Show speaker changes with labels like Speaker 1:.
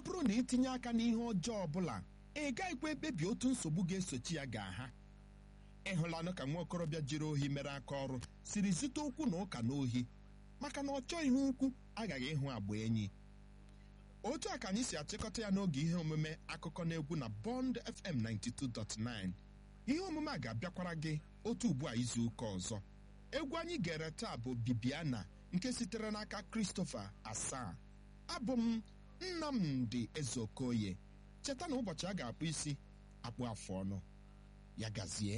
Speaker 1: bụrụ na itinye aka n'ihe ọjọọ ọbụla ị gaghịkwa ekpebi otu nsogbu ga-esochi ya ga-aha ịhụlanụ ka nwa okorobịa jiri ohi mere aka ọrụ siri zute okwu na ụka n'ohi maka na ọ chọghị ihe ukwu aghaghị ịhụ agba enyi otu a ka anyị si achịkọta ya n'oge ihe omume akụkọ na egwu na Bond FM 92.9 ihe omume a ga-abịakwara gị otu ugbu a izu ụka ọzọ egwu anyị gere taa bụ Bibiana nke sitere n'aka Christopher Asaa abụ m Nnamdi Ezeokoye cheta na ụbọchị a ga-akpụ isi akpụ afụ ọnụ ya gazie